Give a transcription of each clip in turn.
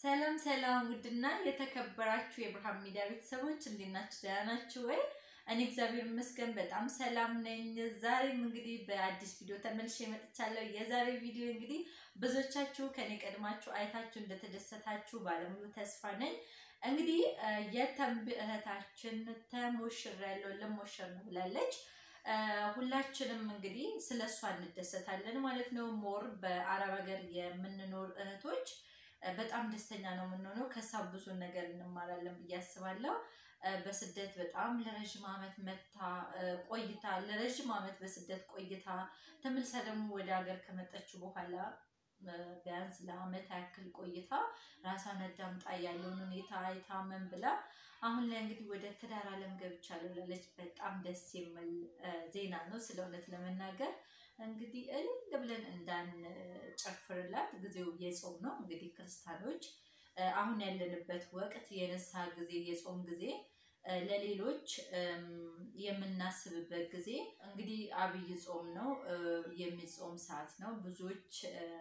ሰላም ሰላም፣ ውድና የተከበራችሁ የብርሃን ሚዲያ ቤተሰቦች እንዴት ናችሁ? ደህና ናችሁ ወይ? እኔ እግዚአብሔር ይመስገን በጣም ሰላም ነኝ። ዛሬም እንግዲህ በአዲስ ቪዲዮ ተመልሼ መጥቻለሁ። የዛሬ ቪዲዮ እንግዲህ ብዙዎቻችሁ ከኔ ቀድማችሁ አይታችሁ እንደተደሰታችሁ ባለሙሉ ተስፋ ነኝ። እንግዲህ የተንብ እህታችን ተሞሽሬያለሁ ልሞሽር ነው ብላለች። ሁላችንም እንግዲህ ስለ እሷ እንደሰታለን ማለት ነው። ሞር በአረብ ሀገር የምንኖር እህቶች በጣም ደስተኛ ነው የምንሆነው። ከሳ ብዙ ነገር እንማራለን ብዬ አስባለሁ። በስደት በጣም ለረዥም ዓመት መታ ቆይታ ለረዥም ዓመት በስደት ቆይታ ተመልሳ ደግሞ ወደ ሀገር ከመጣችው በኋላ ቢያንስ ለዓመት ያክል ቆይታ ራሷን አዳምጣ ያለውን ሁኔታ አይታ ምን ብላ አሁን ላይ እንግዲህ ወደ ትዳር ዓለም ገብቻለሁ ላለች በጣም ደስ የሚል ዜና ነው። ስለ እውነት ለመናገር እንግዲህ እልል ብለን እንዳንጨፍርላት ጊዜው የጾም ነው። እንግዲህ ክርስቲያኖች አሁን ያለንበት ወቅት የንስሐ ጊዜ የጾም ጊዜ ለሌሎች የምናስብበት ጊዜ እንግዲህ አብይ ጾም ነው፣ የሚጾም ሰዓት ነው። ብዙዎች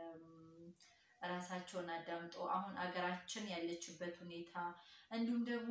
ራሳቸውን አዳምጦ አሁን አገራችን ያለችበት ሁኔታ እንዲሁም ደግሞ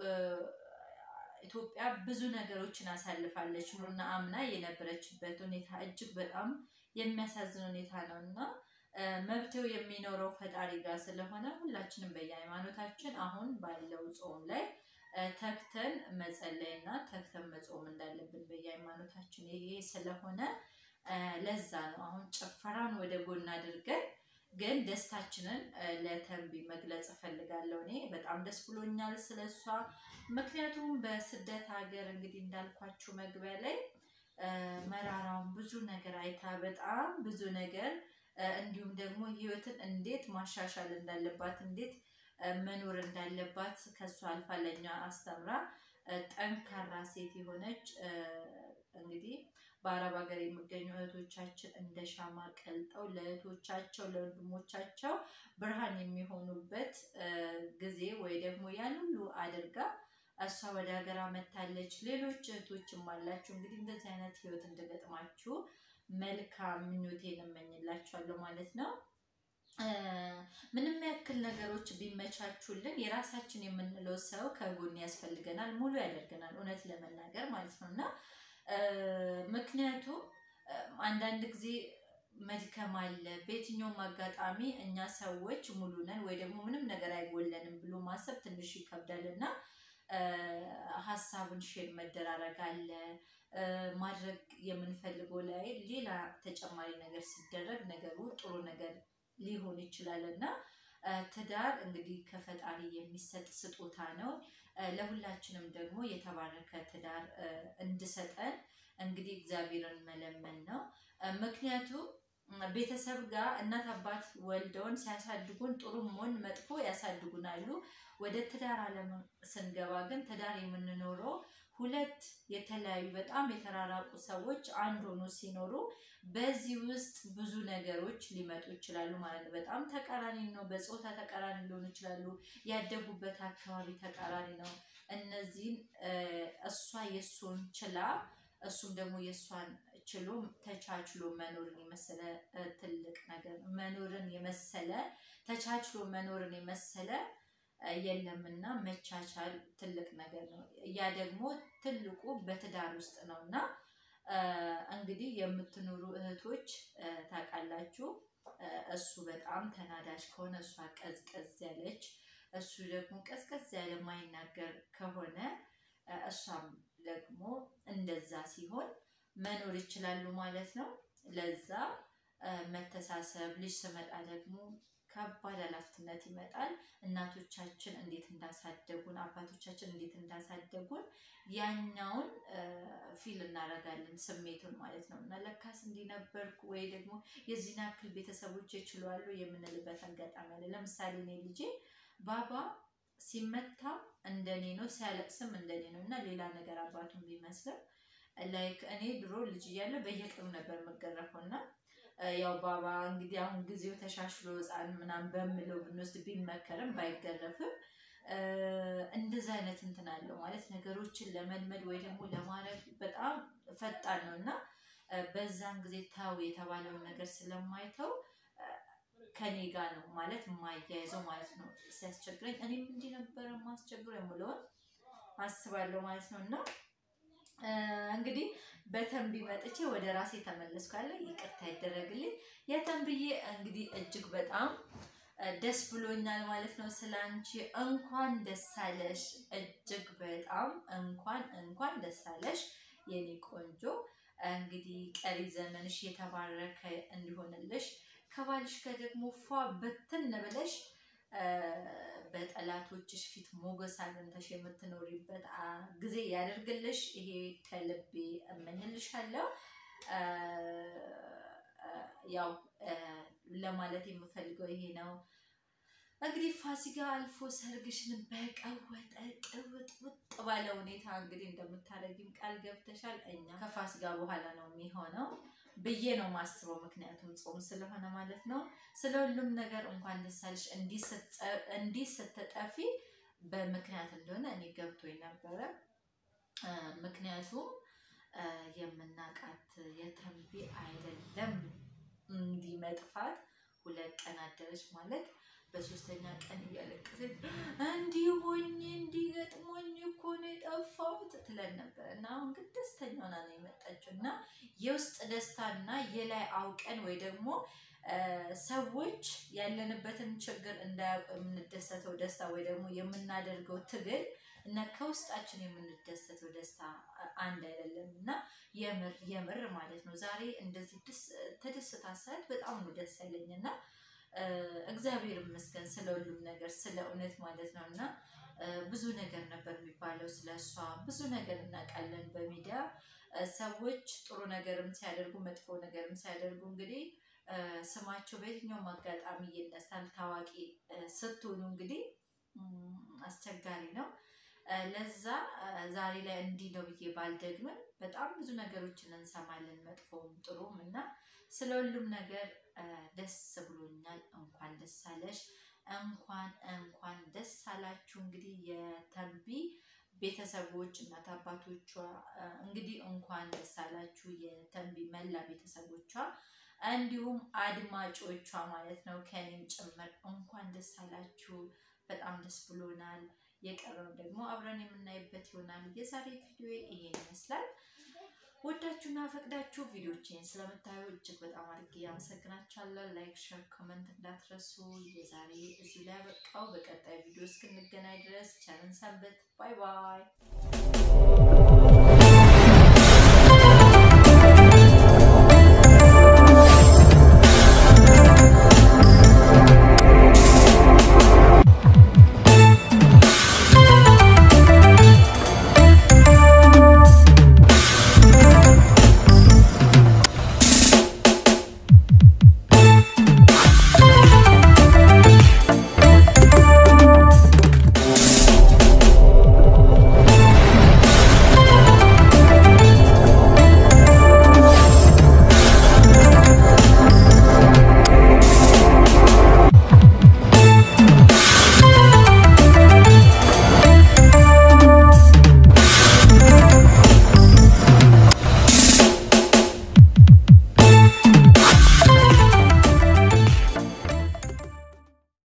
ኢትዮጵያ ብዙ ነገሮችን አሳልፋለች ኑና አምና የነበረችበት ሁኔታ እጅግ በጣም የሚያሳዝን ሁኔታ ነው እና መብቴው የሚኖረው ፈጣሪ ጋር ስለሆነ ሁላችንም በየሃይማኖታችን አሁን ባለው ጾም ላይ ተግተን መጸለይ እና ተግተን መጾም እንዳለብን በየሃይማኖታችን ይሄ ስለሆነ ለዛ ነው አሁን ጭፈራን ወደ ጎን አድርገን ግን ደስታችንን ለተንቢ መግለጽ እፈልጋለሁ። እኔ በጣም ደስ ብሎኛል ስለሷ። ምክንያቱም በስደት ሀገር እንግዲህ እንዳልኳችሁ መግቢያ ላይ መራራውን ብዙ ነገር አይታ በጣም ብዙ ነገር እንዲሁም ደግሞ ህይወትን እንዴት ማሻሻል እንዳለባት እንዴት መኖር እንዳለባት ከሷ አልፋ ለኛ አስተምራ ጠንካራ ሴት የሆነች እንግዲህ በአረብ ሀገር የሚገኙ እህቶቻችን እንደ ሻማ ቀልጠው ለእህቶቻቸው ለወንድሞቻቸው ብርሃን የሚሆኑበት ጊዜ ወይ ደግሞ ያን ሁሉ አድርጋ እሷ ወደ ሀገር መታለች። ሌሎች እህቶችም አላችሁ እንግዲህ እንደዚህ አይነት ህይወት እንደገጥማችሁ መልካም ምኞቴን እመኝላችኋለሁ ማለት ነው። ምንም ያክል ነገሮች ቢመቻቹልን የራሳችን የምንለው ሰው ከጎን ያስፈልገናል፣ ሙሉ ያደርገናል፣ እውነት ለመናገር ማለት ነው እና ምክንያቱም አንዳንድ ጊዜ መድከም አለ። በየትኛውም አጋጣሚ እኛ ሰዎች ሙሉ ነን ወይ ደግሞ ምንም ነገር አይጎለንም ብሎ ማሰብ ትንሽ ይከብዳል እና ሀሳብን ሼር መደራረግ አለ። ማድረግ የምንፈልገው ላይ ሌላ ተጨማሪ ነገር ሲደረግ ነገሩ ጥሩ ነገር ሊሆን ይችላል እና ትዳር እንግዲህ ከፈጣሪ የሚሰጥ ስጦታ ነው። ለሁላችንም ደግሞ የተባረከ ትዳር እንድሰጠን እንግዲህ እግዚአብሔርን መለመን ነው። ምክንያቱም ቤተሰብ ጋር እናት አባት ወልደውን ሲያሳድጉን ጥሩም ሆን መጥፎ ያሳድጉናሉ። ወደ ትዳር ዓለም ስንገባ ግን ትዳር የምንኖረው ሁለት የተለያዩ በጣም የተራራቁ ሰዎች አንድ ሆኖ ሲኖሩ በዚህ ውስጥ ብዙ ነገሮች ሊመጡ ይችላሉ ማለት ነው። በጣም ተቃራኒ ነው። በፆታ ተቃራኒ ሊሆኑ ይችላሉ። ያደጉበት አካባቢ ተቃራኒ ነው። እነዚህን እሷ የእሱን ችላ እሱም ደግሞ የእሷን ችሎ ተቻችሎ መኖርን የመሰለ ትልቅ ነገር መኖርን የመሰለ ተቻችሎ መኖርን የመሰለ የለምና መቻቻል ትልቅ ነገር ነው። ያ ደግሞ ትልቁ በትዳር ውስጥ ነው እና እንግዲህ የምትኖሩ እህቶች ታውቃላችሁ። እሱ በጣም ተናዳጅ ከሆነ እሷ ቀዝቀዝ ያለች፣ እሱ ደግሞ ቀዝቀዝ ያለ ማይናገር ከሆነ እሷም ደግሞ እንደዛ ሲሆን መኖር ይችላሉ ማለት ነው። ለዛ መተሳሰብ ልጅ ስመጣ ደግሞ ከባድ ኃላፊነት ይመጣል። እናቶቻችን እንዴት እንዳሳደጉን አባቶቻችን እንዴት እንዳሳደጉን ያኛውን ፊል እናደርጋለን ስሜቱን ማለት ነው። እና ለካስ እንዲነበርኩ ወይ ደግሞ የዚህን ያክል ቤተሰቦች ይችላሉ የምንልበት አጋጣሚ አለ። ለምሳሌ እኔ ልጄ ባባ ሲመታ እንደኔ ነው፣ ሲያለቅስም እንደኔ ነው እና ሌላ ነገር አባቱን ቢመስልም ላይክ እኔ ድሮ ልጅ እያለሁ በየቀኑ ነበር የምገረፈው እና ያው ባባ እንግዲህ አሁን ጊዜው ተሻሽሎ ሕፃን ምናምን በምለው ብንወስድ ቢመከርም ባይገረፍም እንደዛ አይነት እንትን አለው ማለት ነገሮችን ለመልመድ ወይ ደግሞ ለማድረግ በጣም ፈጣን ነው እና በዛን ጊዜ ታው የተባለውን ነገር ስለማይተው ከኔ ጋር ነው ማለት የማያይዘው ማለት ነው። ሲያስቸግረኝ እኔም እንዲህ ነበረ ማስቸግረው የምለውን አስባለሁ ማለት ነው። እና እንግዲህ በተንቢ መጥቼ ወደ ራሴ ተመለስኩ። ያለ ይቅርታ ይደረግልኝ። የተንብዬ እንግዲህ እጅግ በጣም ደስ ብሎኛል ማለት ነው። ስለ አንቺ እንኳን ደስ አለሽ። እጅግ በጣም እንኳን እንኳን ደስ አለሽ የኔ ቆንጆ። እንግዲህ ቀሪ ዘመንሽ የተባረከ እንዲሆንልሽ ከባልሽ ጋር ደግሞ ፏ በትን ብለሽ በጠላቶችሽ ፊት ሞገስ አግኝተሽ የምትኖሪበት ጊዜ ያደርግልሽ። ይሄ ከልቤ እመኝልሻለሁ። ያው ለማለት የምፈልገው ይሄ ነው። እንግዲህ ፋሲካ አልፎ ሰርግሽን በቀወጠ ቅውጥ ውጥ ባለ ሁኔታ እንግዲህ እንደምታደርጊም ቃል ገብተሻል። እኛ ከፋሲካ በኋላ ነው የሚሆነው ብዬ ነው ማስበው። ምክንያቱም ጾም ስለሆነ ማለት ነው። ስለ ሁሉም ነገር እንኳን ደስ አለሽ። እንዲህ ስትጠፊ በምክንያት እንደሆነ እኔ ገብቶኝ ነበረ። ምክንያቱም የምናቃት የተንቢ አይደለም እንዲህ መጥፋት ሁለት ቀን አደረች ማለት በሶስተኛ ቀን እያለቀሰች እንዲህ ሆኜ እንዲህ ገጥሞኝ እኮ ነው የጠፋሁት ትለን ነበር እና አሁን ግን ደስተኛ ሆና ነው የመጣችው እና የውስጥ ደስታና የላይ አውቀን ወይ ደግሞ ሰዎች ያለንበትን ችግር እንዳያውቁ የምንደሰተው ደስታ ወይ ደግሞ የምናደርገው ትግል እና ከውስጣችን የምንደሰተው ደስታ አንድ አይደለም እና የምር የምር ማለት ነው። ዛሬ እንደዚህ ተደስታ ሳያት በጣም ነው ደስ ያለኝ እና እግዚአብሔር ይመስገን ስለ ሁሉም ነገር ስለ እውነት ማለት ነው እና ብዙ ነገር ነበር የሚባለው ስለ እሷ ብዙ ነገር እናውቃለን በሚዲያ ሰዎች ጥሩ ነገርም ሲያደርጉ መጥፎ ነገርም ሲያደርጉ እንግዲህ ስማቸው በየትኛውም አጋጣሚ ይነሳል። ታዋቂ ስትሆኑ እንግዲህ አስቸጋሪ ነው። ለዛ ዛሬ ላይ እንዲህ ነው ብዬ ባልደግምም በጣም ብዙ ነገሮችን እንሰማለን፣ መጥፎም ጥሩም እና ስለ ሁሉም ነገር ደስ ብሎኛል። እንኳን ደስ አለሽ፣ እንኳን እንኳን ደስ አላችሁ። እንግዲህ የተንቢ ቤተሰቦች እናት አባቶቿ እንግዲህ እንኳን ደስ አላችሁ የተንቢ መላ ቤተሰቦቿ እንዲሁም አድማጮቿ ማለት ነው ከኔም ጭምር እንኳን ደስ አላችሁ። በጣም ደስ ብሎናል። የቀረውን ደግሞ አብረን የምናይበት ይሆናል። የዛሬ ቪዲዮ ይሄን ይመስላል። ወዳችሁና ፈቅዳችሁ ቪዲዮችን ስለምታዩ እጅግ በጣም አድርጌ ያመሰግናችኋለሁ። ላይክ፣ ሸር፣ ኮመንት እንዳትረሱ። የዛሬ እዚሁ ላይ ያበቃው። በቀጣይ ቪዲዮ እስክንገናኝ ድረስ ቸርን ሰንበት። ባይ ባይ።